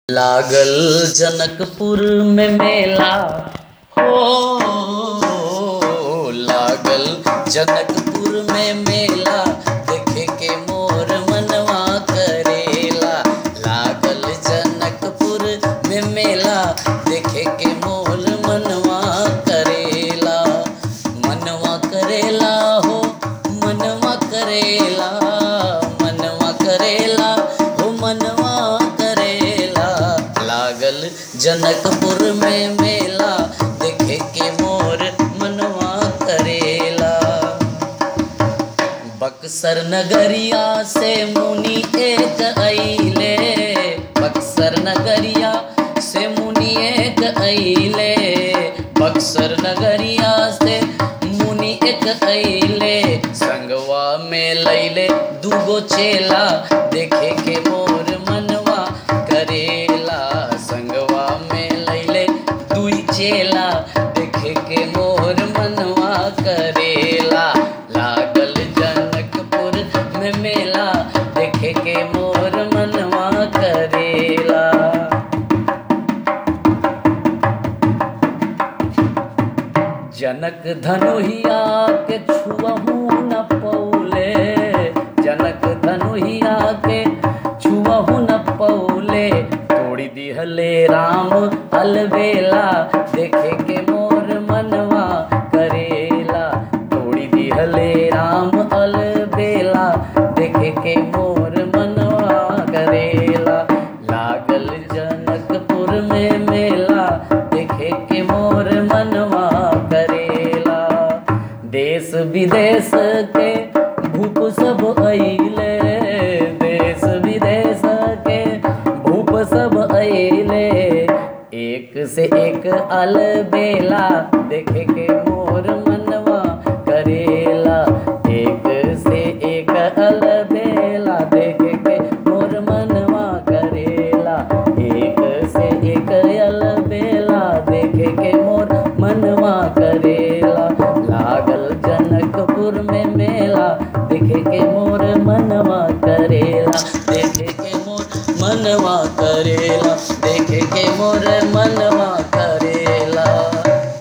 लागल जनकपुर में मेला हो लागल जनकपुर में मेला देखे के मोर मनवा करेला लागल जनकपुर में मेला देखे के मोर मनवा करेला मनवा करेला हो मनवा करेला मनवा करेला हो मनवा करेला लागल जनकपुर में मेला देखे के मोर मनवा करेला बक्सर नगरिया से मुनि एक अइले बक्सर नगरिया से मुनि एक अइले बक्सर नगरिया से मुनि एक अइले संगवा में लैले दूगो चेला देखे के मोर मनवा करेला संगवा में लैले दुई चेला देखे के मोर मनवा करेला लागल जनकपुर में मेला देखे के मोर मनवा करेला जनक धनुहिया के छुअहू न पौले जनक धनुहिया के छुअहू न पौले तोड़ी दिहले राम अलबेला देखे के मोर मनवा करेला तोड़ी दिहले राम अलबेला देखे के मोर मनवा करेला लागल जनकपुर में मेला देखे के मोर मनवा करेला देश विदेश के भूप सब अइले देश विदेश के भूप सब अइले एक से एक अलबेला देखे के मोर